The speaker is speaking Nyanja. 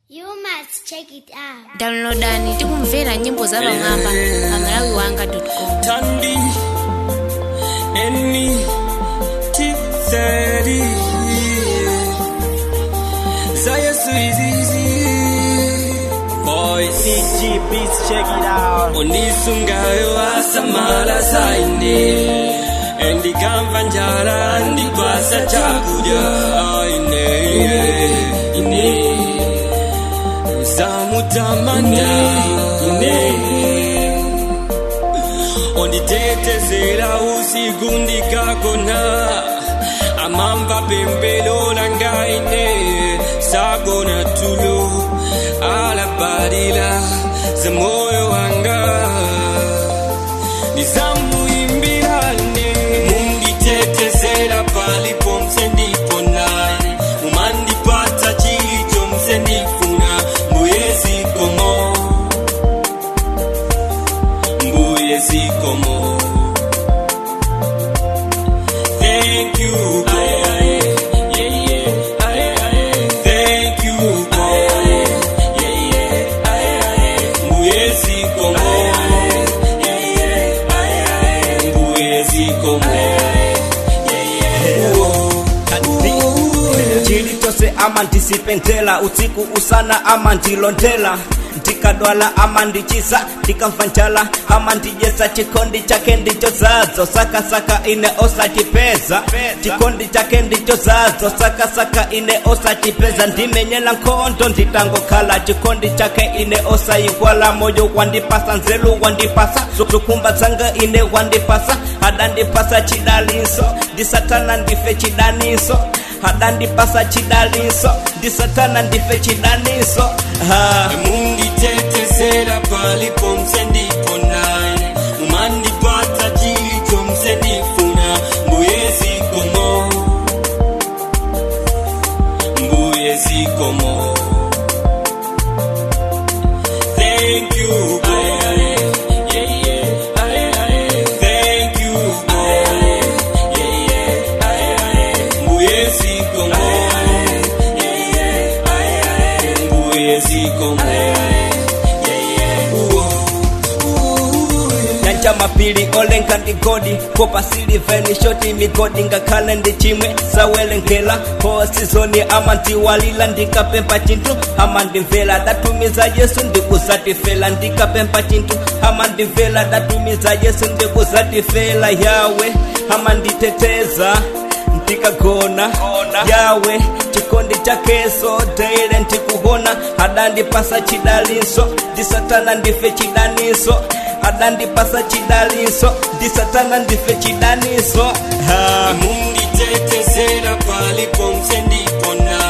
You must check it out. downloadani tikumvera nyimbo za pamwamba pa malawi wanga com Tandy, Enemy, T30. Zaya Suizizi. Boy, CG Beats, check it out. Unisungayo asamala saine. Endikamva njala ndikwasa chakudya aine ine zamutamani ine onditetezera usiku ndikagona amamva pembelo langaine sagona tulo alabalila za moyo wanga nizamuimbirane munditetezera palipo msendiponani umandipata chilicho msendifuna mbuyezikomo mbuyezikomo Thank you, God. Thank you, God. Mbuyezikomo. Mbuyezikomo. chilichose ama ndisipendela usiku usana ama ndilondela ndikadwala ama ndichiza ndikamva njala ama ndijesa chikondi chake ndicho zazo sakasaka ine osachipeza chikondi chake ndicho zazo sakasaka ine osachipeza ndimenyela nkhondo nditangokhala chikondi chake ine osayikwala moyo wandipasa nzelu wandipasa zokumba zanga ine wandipasa adandipasa chidaliso ndisatana ndife chidaniso adandipasa chidaliso ndisatana ndife chidaniso ha. munditetezera palipo msendiponani umandipata chilicho msendifuna mbuyezikomo mbuyezikomo Thank you, God. Thank you, God. Mbuyezikomo. Mbuyezikomo. nyanja mapiri olenga ndigodi kopa siliveni shoti migodi ngakhale ndi chimwe sawelengela posizoni ama ndiwalila ndikapempa chinthu ama ndimvera datumiza yesu ndikuzatifela ndikapempa chinthu ama ndimvera datumiza yesu ndikuzatifela yawe ama nditeteza ndikagona yawe chikondi chakeso teile ndikuhona adandipasa chidaliso ndisatana ndife chidaniso adandipasa chidaliso ndisatana ndife chidaniso ha. munditetezera palipo msendipona